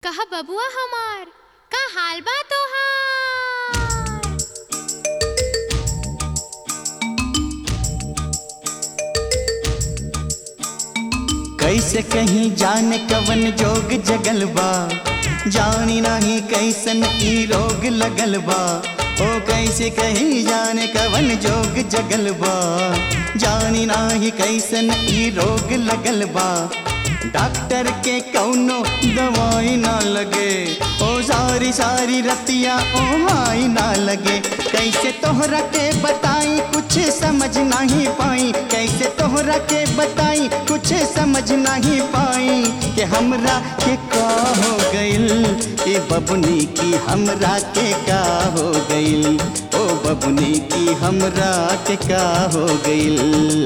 कहा बबुआ हमार का हाल बा तोहार कैसे कहीं जाने कवन जोग जगल बा जानी नहीं कैसन ई रोग लगल बा ओ कैसे कहीं जाने कवन जोग जगल बा जानी नाही कैसन ई रोग लगल बा डॉक्टर के कौनो दवाई ना लगे ओ सारी सारी रतिया ओ हाई ना लगे कैसे तोहरा के बताई कुछ समझ नहीं पाई कैसे तोहरा के बताई कुछ समझ नहीं पाई कि हमरा के का हो गइल ए बबुनी की हमरा के का हो गइल ओ बबुनी की हमरा के का हो गइल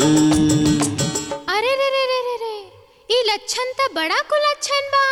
अरे रे रे रे रे रे ई लक्षण त बड़ा कुलक्षण बा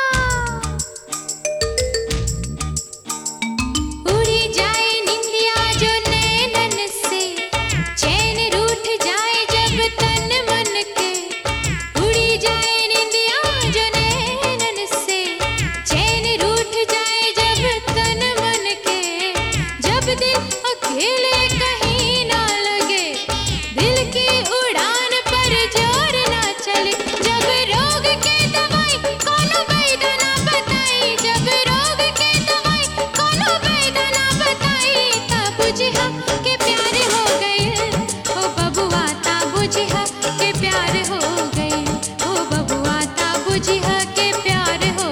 उड़ी जाए निंदिया जो नैनन से चैन रूठ जाए जब तन मन के उड़ी जाए निंदिया जो नैनन से चैन रूठ जाए जब तन मन के जब दिल अकेले कहीं ना लगे दिल की उड़ान पर जोर ना चले जब रोग के दवाई कोनो वैद्य ना बताई जब रोग के दवाई कोनो वैद्य ना बताई तब बुझिहा के प्यार हो गए ओ बबुआ ता बुझिहा के प्यार हो गए ओ बबुआ ता बुझिहा के प्यार हो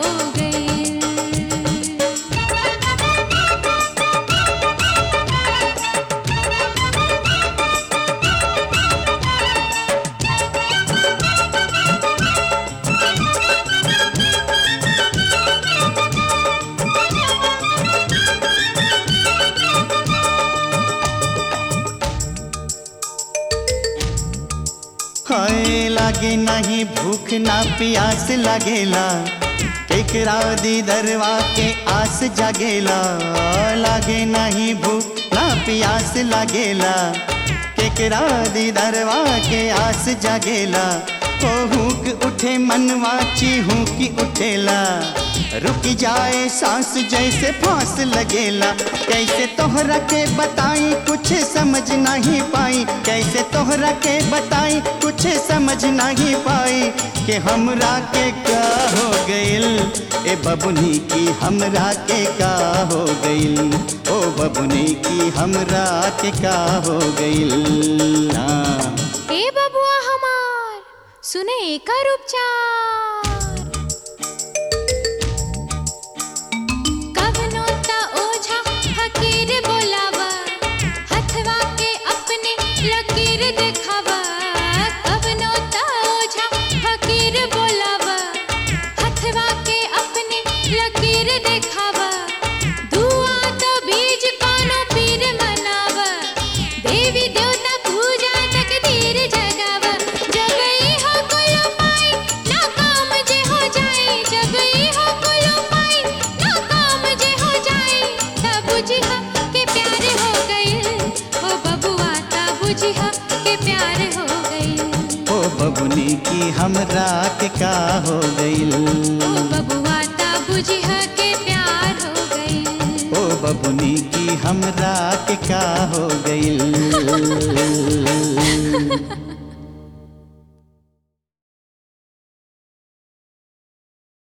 हाय लागे नहीं भूख ना प्यास लगेला केकरा दी दरवा के आस जागेला लागे नहीं भूख ना प्यास लगेला केकरा दी दरवा के आस जागेला ओ हुक उठे मनवा चिहूकी उठेला रुक जाए सांस जैसे फांस लगेला कैसे तोहरा के बताई कुछ समझ नहीं पाई कैसे तोहरा के बताई कुछ समझ नहीं पाई कि हमरा के का हो गइल ए बबुनी की हमरा के का हो गइल ओ बबुनी की हमरा के का हो गइल ना ए बबुआ हमार सुने एकर उपचार कवनो ता ओझा फकीर बोलावा हथवा के अपने लकीर दिखावा कवनो ता ओझा फकीर बोलावा हथवा के अपने लकीर दिखावा दुआ तो बीज कोनो पीर मनावा देवी देवता पूजा तकदीर जगावा जब ई हो कुल पाई ना काम जे हो जाए जब ई हो कुल पाई ना काम जे हो जाए तब बुझिहा के प्यार हो गइल ओ बबुआ तब बुझिहा के प्यार हो गइल ओ बबुनी की हमरा के का हो गइल ओ बबुआ तब बुझिहा के प्यार हो गइल ओ बबुनी की हमरा के का हो गइल